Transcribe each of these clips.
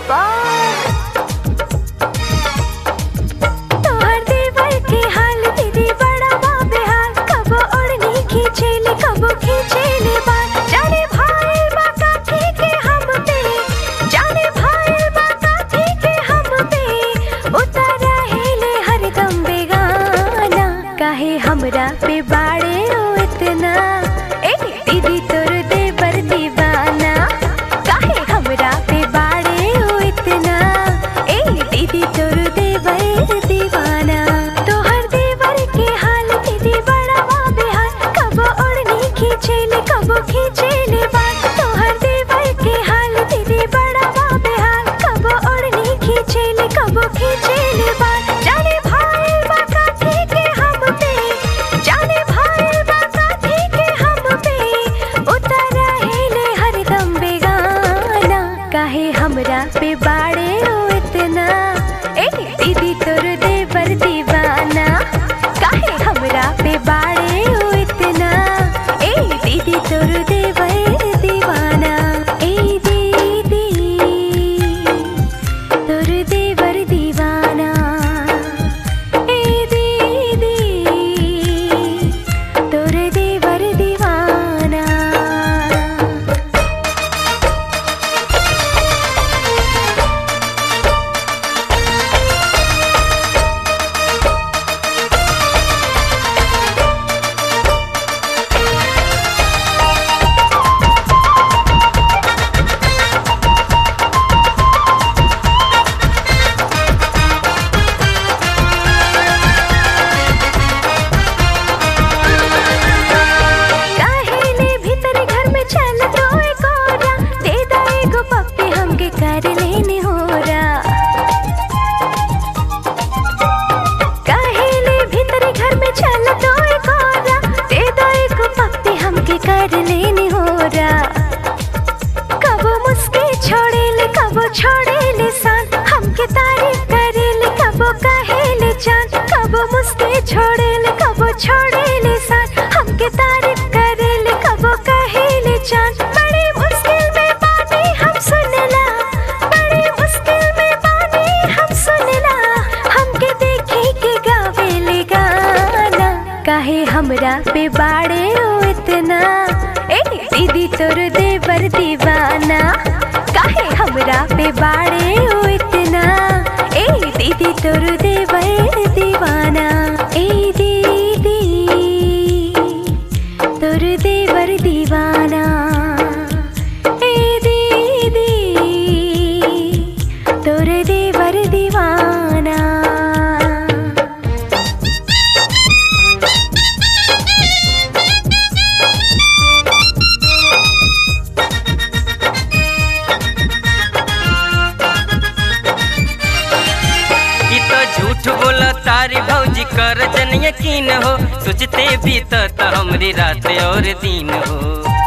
बाबा तोहर देवर के हाल दीदी बड़ा बाबे हाल कबो ओढ़नी खींचेले कबो खींचेले बाल जाने भाई बाका के हम पे जाने भाई बाका के हम पे उतारा हेले हरदम बेगाना काहे हमरा पे बाड़े ओ इतना ए दीदी तोर देवर दीवाना काहे हमरा पे बाड़े ओ इतना ए दीदी तोर देवर दीवाना तोहर देवर के हाल दीदी बड़ा बेहाल कबो ओढ़नी खींचेले कबो खींचेले बाल तोहर देवर के हाल दीदी बड़ा बेहाल कबो ओढ़नी खींचेले कबो खींचेले बाल जाने भाई बाका के हम पे जाने भाई बाका के हम पे उतारा हेले हरदम बेगाना काहे हमरा पे बाड़े ओ इतना ए दीदी तोर देवर दीवाना काहे हमरा पे बाड़े ओ इतना ए दीदी तोर देवर दीवाना ए दीदी तोर देवर दीवाना ए दीदी तोर देवर दीवाना काहेले भीतर घर में चल तो एक औरा दे दा एगो पप्पी हमके कर लेने होरा काहेले भीतर घर में चल तो एक औरा दे दा एगो पप्पी हमके कर लेने होरा कबो मुस्के छोड़ेले कबो छोड़ेले सान हमके तारीफ करेले कबो कहेले जान कबो मुस्के छोड़ेले कबो छोड़ेले सान हमके तारीफ करेले कबो कहेले जान बड़ी मुश्किल में बानी हम सुनला बड़ी मुश्किल में बानी हम सुनला हमके देखे के गावेले गाना काहे हमरा पे बाड़े ओ इतना ए दीदी तोर देवर दीवाना काहे हमरा पे बाड़े ओ इतना ए दीदी तोर देवर दीवाना ए दीदी तोर देवर दीवाना ए दीदी तोर देवर दीवाना ई तो झूठ बोला तारी भौजी कर जन यकीन हो सोचते भी तो त हमरी रात और दिन हो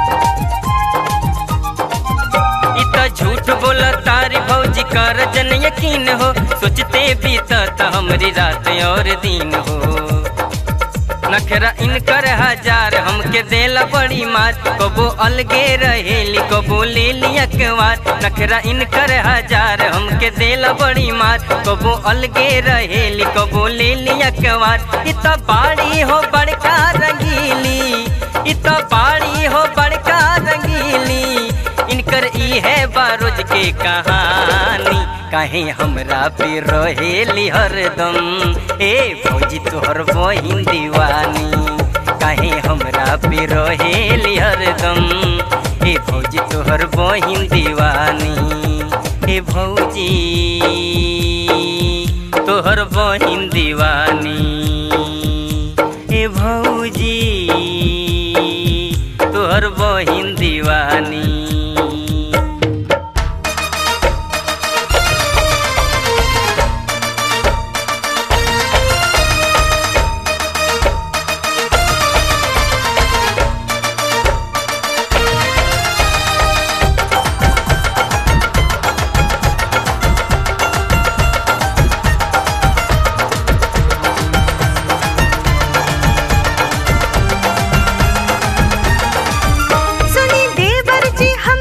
ई तो झूठ बोला तारी भौजी कर जन यकीन हो सोचते भी तो त हमरी रात और दिन हो नखरा इनकर हजार हमके देला बड़ी मार कबो अलगे रहेली कबो ले लिया कवार नखरा इनकर हजार हमके देला बड़ी मार कबो अलगे रहेली कबो ले लिया कवार इत बाड़ी हो बड़का रंगीली इत बाड़ी हो बड़का रंगीली इनकर ई है बारोज के कहानी काहे हमरा पे रहेली हरदम ए फौजी तोहर बहिन दीवानी काहे हमरा पे रहेली हरदम ए फौजी तोहर बहिन दीवानी ए भौजी तोहर बहिन दीवानी ए भौजी तोहर बहिन दीवानी सुनी देवर जी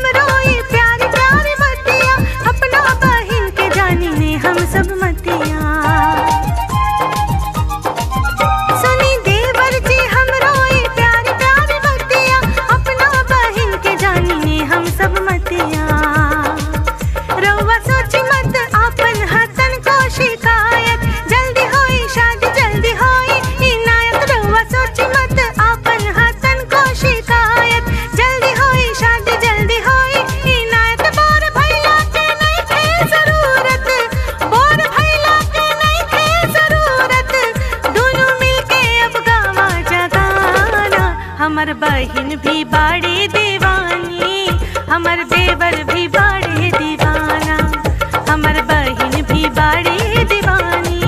बहिन भी बाड़ी दीवानी हमर देवर भी बाड़े दीवाना हमर बहिन भी बाड़ी दीवानी